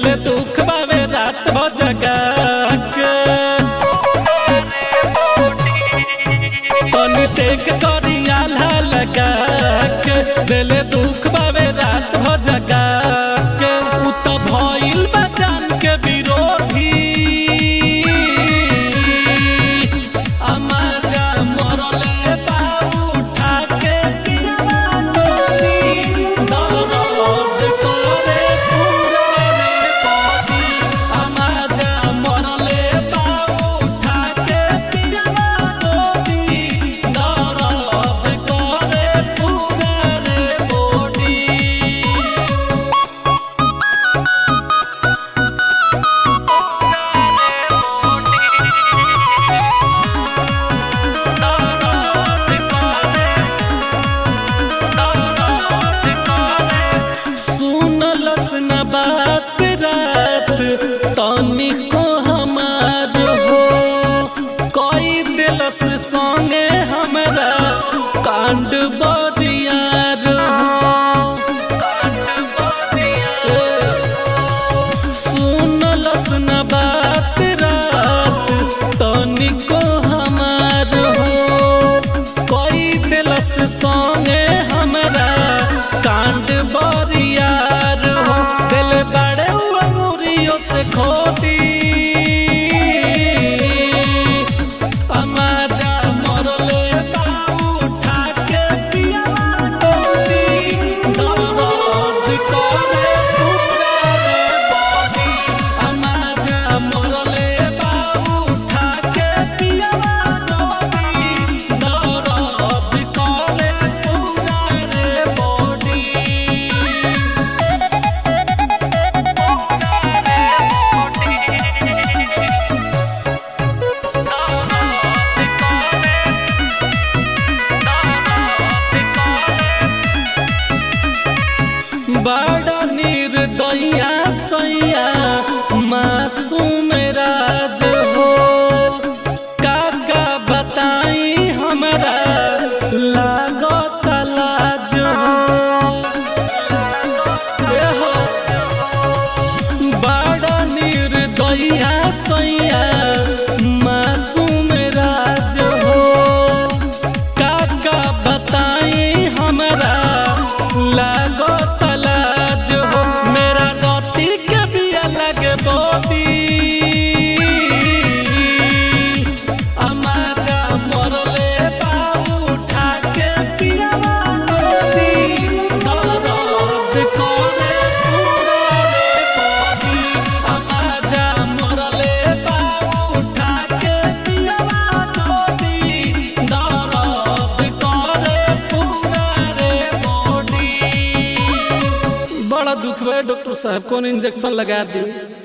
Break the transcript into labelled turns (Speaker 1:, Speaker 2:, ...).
Speaker 1: दिल दुख बावे रात भजगा के तनी चेक करी आल्हा लगा के दिल दुख बावे रात भजगा के उ त भइल बा जान के विरोधी अमाजा मरले बा उठा के पियावा नदी दर्द करे पूरा रे बॉडी अमाजा मरले बा उठा के पियावा नदी दर्द करे पूरा रे बॉडी सुनलस न बात रात तनिको हमार हो कई दिलस संगे हमरा कांड बरियार हो सुनलस न बात रात तनिको हमार हो कई दिलस संगे हमरा कांड बरियार हो दिल बड़े हुआ मुरियों से खोदी अमाजा मरले बा उठा के पियावा नदी दर्द करे पूरा रे बॉडी अमाजा मरले बा उठा के पियावा नदी दर्द करे पूरा रे बॉडी बड़ा निर्दया सैया मासूम राज हो काका बताई हमरा लागत लाज हो ए हो बड़ा निर्दया सैया मासूम राज हो काका बताई हमरा लागो तलाज हो मेरा जाति के भी अलग बोदी अमाजा मरले बा उठा के पियावा नदी दर्द करे पूरा रे बॉडी अमाजा मरले बा उठा के पियावा नदी दर्द करे पूरा रे बॉडी बड़ा दुख बा डॉक्टर साहब कौन इंजेक्शन लगा दी